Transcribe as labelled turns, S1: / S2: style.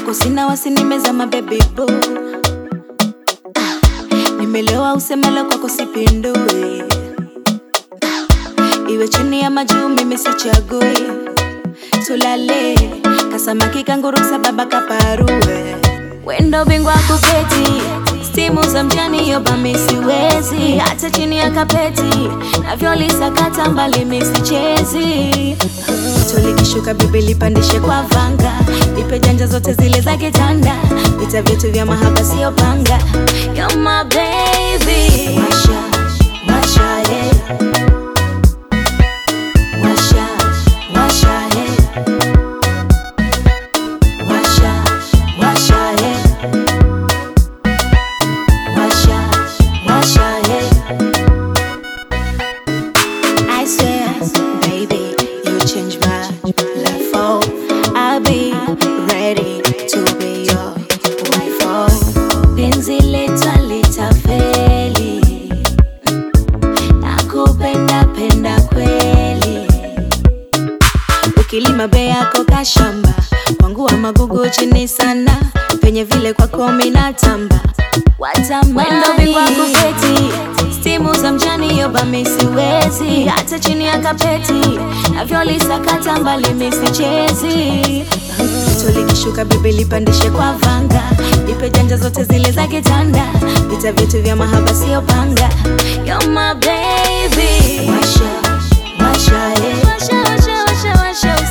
S1: kwako sina wasi nimezama baby boo Ah, nimelewa usemalo kwako sipindui iwe chini ya majuu mimi sichagui tulale kasamaki kanguru sababa kaparue wendo bingwa kuketi stimu za mjani yoba misiwezi hata chini ya kapeti navyolisakata mbali misichezi tulikishuka bibi lipandishe kwa vanga nipe janja zote zile za kitanda vita vyetu vya mahaba sio panga You're my baby Washa, washa, yeah. Washa, washa, yeah. Washa, washa, yeah. Washa, washa, yeah. I swear, baby, you change my life. Oh, I'll be ready to be your wife. Oh, penzi letu litafeli, nakupenda penda kweli. Ukilima bei yako kashamba, wangu wa magugu chini sana, penye vile kwako minatamba watamani bingwa kuketi stimu za mjani yoba misiwezi hata chini ya kapeti navyolisakata mbali misichezi tulikishuka bibi lipandishe kwa vanga nipe janja zote zile za kitanda vita vyetu vya mahaba sio panga You're my baby washa, washa, yeah. washa, washa, washa, washa,